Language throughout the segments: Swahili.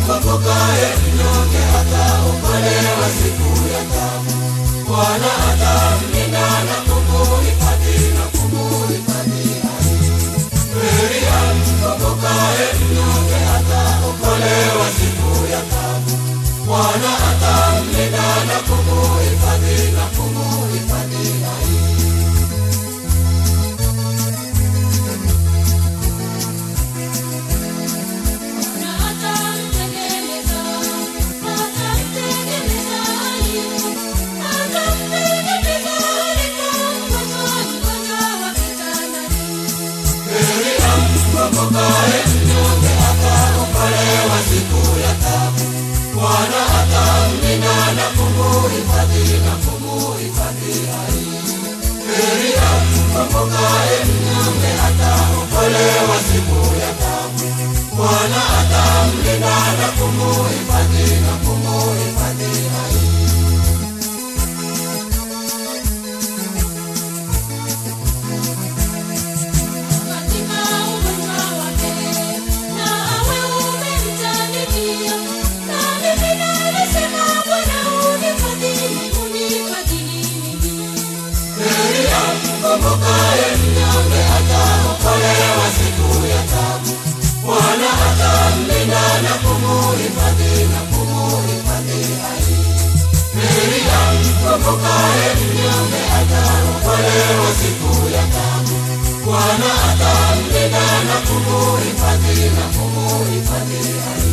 mkombokaye mnyonge ataokolewa siku ya taabu. Bwana atamlinda na kumuhifadhi na kumuhifadhi hai. Heri ya mkombokaye mnyonge ataokolewa siku ya taabu. Bwana atamlinda na kumuhifadhi na kumuhifadhi hai. Na atamtengeneza, atamtengeneza aliyo, atamtengeneza alipo mgonjwa, mgonjwa wa kitandani. Heri ya mkombokaye mnyonge ataokolewa siku ya taabu. Bwana atamlinda na kumuhifadhi na kumuhifadhi hai. Heri ya mkombokaye mnyonge ataokolewa siku ya taabu. Bwana atamlinda na kumuhifadhi na kumuhifadhi hai. Katika ugonjwa wake, na awe umemtanikia. Na mimi nalisema, Bwana unifadhili, unifadhili mimi. Heri ya mkombokaye mnyonge ataokolewa siku ya taabu. Bwana atamlinda na kumuhifadhi na kumuhifadhi hai. Heri ya mkombokaye mnyonge ataokolewa siku ya taabu. Bwana atamlinda na kumuhifadhi na kumuhifadhi hai.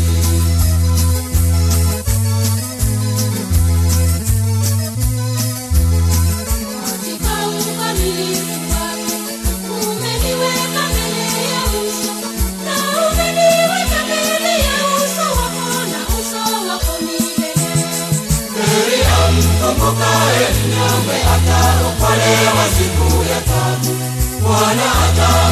Katika ukamilifu wake, umeniweka mbele ya uso, na umeniweka mbele ya uso wako, na uso wako milele. Heri ya mkombokaye mnyonge ataokolewa siku ya taabu. Bwana ata